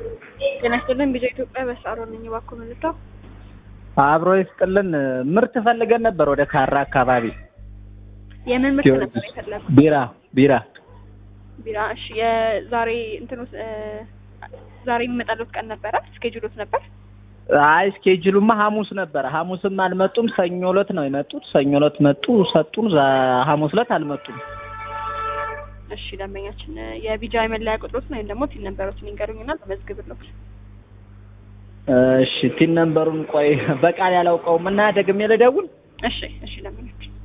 ጤና ይስጥልን ቢዛ ኢትዮጵያ በሳሮ ነኝ። እባክዎ መልእክታው አብሮ ይስጥልን። ምርት ፈልገን ነበር ወደ ካራ አካባቢ የምን ምርት ነበር የፈለጉት? ቢራ ቢራ ቢራ። እሺ የዛሬ እንትኑ ዛሬ የሚመጣለት ቀን ነበረ ስኬጁሎት ነበር? አይ ስኬጅሉማ ሐሙስ ነበረ። ሐሙስም አልመጡም። ሰኞ ዕለት ነው የመጡት። ሰኞ ዕለት መጡ ሰጡን። ዛ- ሐሙስ ዕለት አልመጡም። እሺ ደንበኛችን የቢጃ የመለያ ቁጥሮትን ወይም ደግሞ ቲን ነበሮችን ይንገሩኝና በመዝግብሎት። እሺ ቲን ነምበሩን ቆይ በቃል ያላውቀውም እና ደግሜ ልደውል። እሺ እሺ ደንበኛችን